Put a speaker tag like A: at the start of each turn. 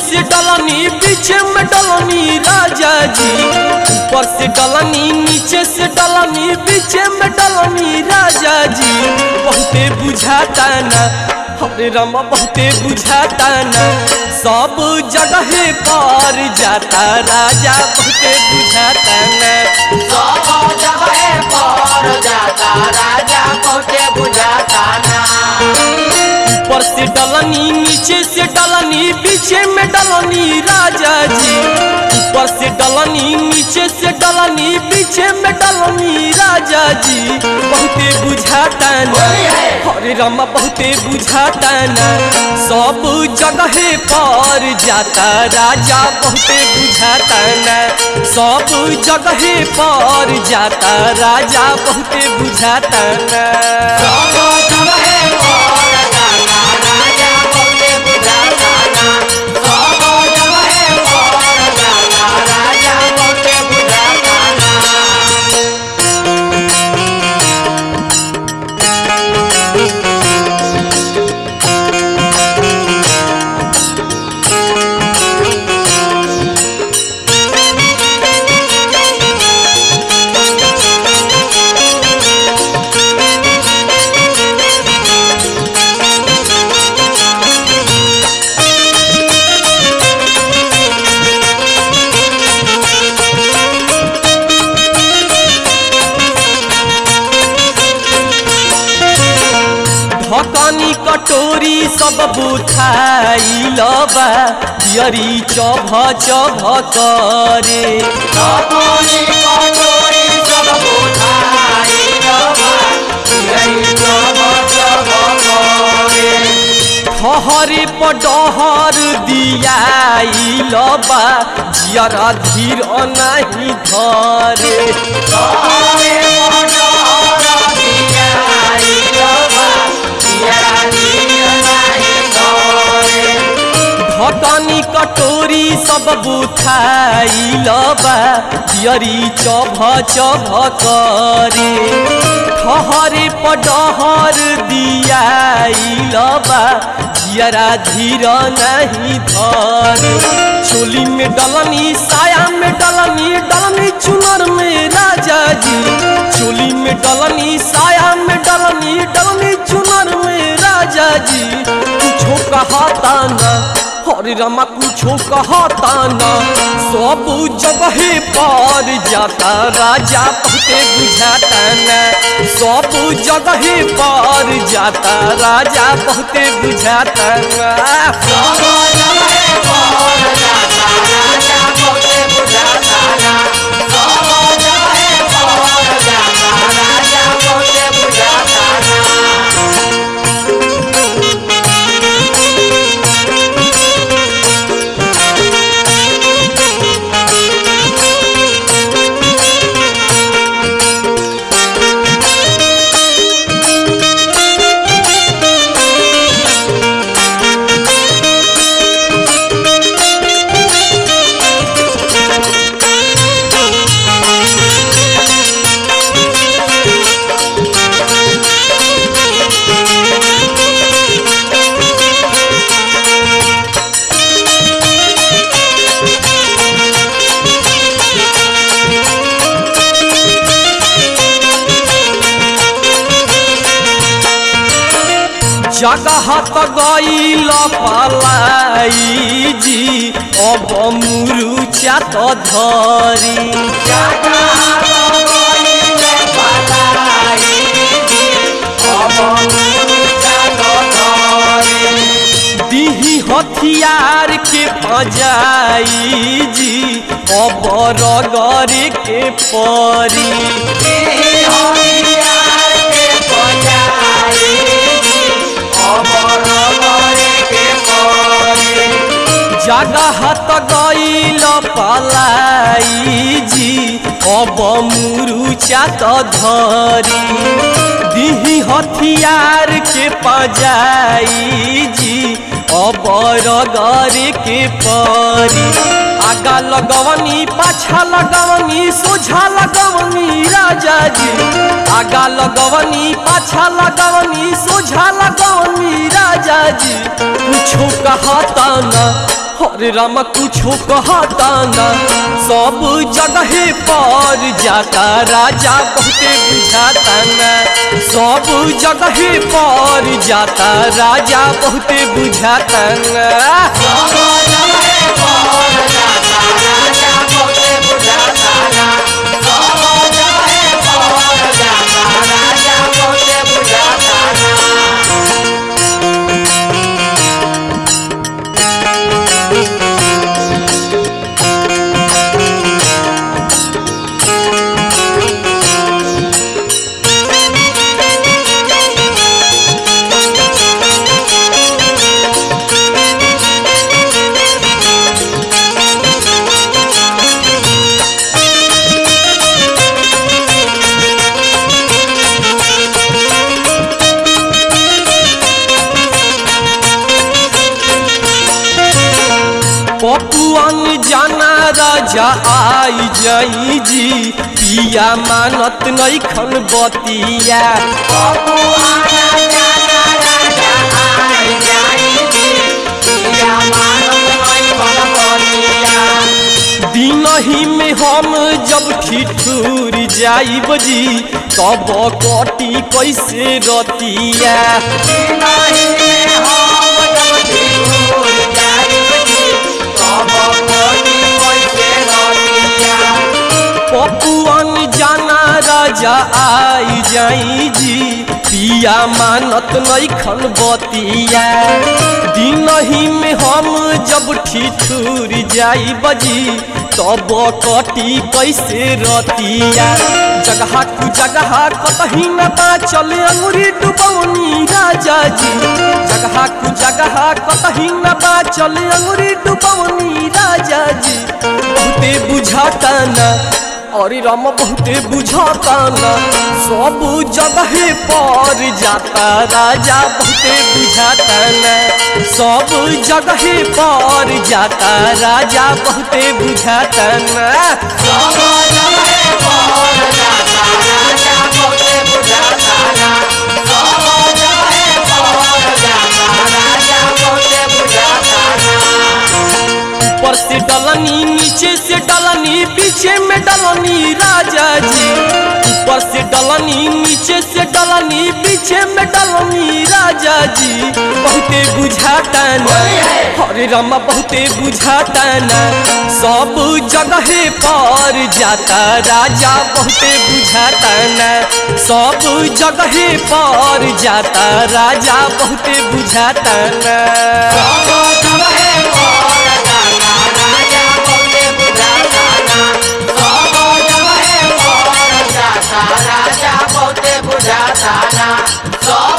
A: से डलनी पीछे में डलनी राजा जी ऊपर से डलनी नीचे से डलनी पीछे में डलनी राजा जी बहुते बुझाता ना हरे रामा बहुते बुझाता ना सब जगह पर जाता राजा बहुते बुझाता ना
B: सब जगह पर जाता राजा बहुते बुझाता ना
A: ऊपर से डलनी नीचे से डलनी पीछे में डलनी राजा जी ऊपर से डलनी नीचे से डलनी पीछे में डलनी राजा जी बहुते बुझाता ना हरे रामा बहुते बुझाता ना सब जगह पर जाता राजा बहुते बुझाता ना सब जगह पर जाता राजा बहुते बुझाता ना
B: सब जगह पर जाता राजा बहुते बुझाता ना सब जगह पर जाता राजा बहुते बुझाता ना
A: ढकनी कटोरी सब बुझाइल बा पियरी चभ चभ करे
B: अपनी कटोरी सब बुझाई रवा यही सब सब करे
A: ठहरे पडहर दियाइल बा जियरा धीर नाही धरे
B: सारे मनोहर दियाई रवा तेरा नीर नहीं करे
A: ढकनी कटोरी सब बुझाइल बा पियरी चभ चभ करे ठहरे पडहर दियाइल बा जियरा धीर नहीं धरे चोली में डलनी साया में डलनी डलनी चुनर में राजा जी चोली में डलनी साया में डलनी डलनी चुनर में राजा जी कुछो कहता ना हरे रामा कुछो कहता ना सब जगह पर जाता राजा बहुते बुझाता ना सब जगह पर जाता राजा बहुते बुझाता ना
B: सब जगह पर जाता राजा बहुते बुझाता ना सब जगह पर जाता राजा बहुते बुझाता ना
A: जगह त गईल पलाई जी अब मुरुचा त धरी
B: जाता गईले पलाई जी अब मुरुचा तो धरे
A: दिही हथियार के पजाई जी अब रगरे के परी
B: हरियार के बजाई जी अबर गरे के परे
A: जगह त गईल पलाई जी अब मुरुचा त धरी दिही हथियार के पजाई जी अब रगरे के परी आगा लगवनी पाछा लगवनी सोझा लगवनी राजा जी आगा लगवनी पाछा लगवनी सोझा लगवनी राजा जी कुछो कहता न हरे राम कुछो कहता ना सब जगह पर जाता राजा बहुते बुझाता ना सब जगह पर जाता राजा बहुते बुझाता ना पपुआन जाना राजा आई जाई जी पिया मानत नहीं खन बतिया दिन ही में हम जब ठिठुर जाइब जी तब कटी कैसे रतिया पपुआन जाना राजा आई जाई जी पिया मानत नहीं खन बतिया दिन ही में हम जब ठिठुर जाई बजी तब कटी कैसे रतिया जगह कु जगह कतही न बा चले अंगुरी डुबौनी राजा जी जगह कु जगह कतही न बा चले अंगुरी डुबौनी राजा जी बहुते बुझाता ना अरे राम बहुते बुझाता ना सब जगह पर जाता राजा बहुते बुझाता ना सब जगह पर जाता राजा बहुते बुझाता ना ऊपर से डलनी नीचे से डलनी पीछे में डलनी राजा जी ऊपर से डलनी नीचे से डलनी पीछे में डलनी राजा जी बहुते बुझाता ना हरे रामा बहुते बुझाता ना सब जगह पर जाता राजा बहुते बुझाता ना सब जगह पर जाता राजा बहुते बुझाता ना
B: राजा बहुते बुझाता ना सब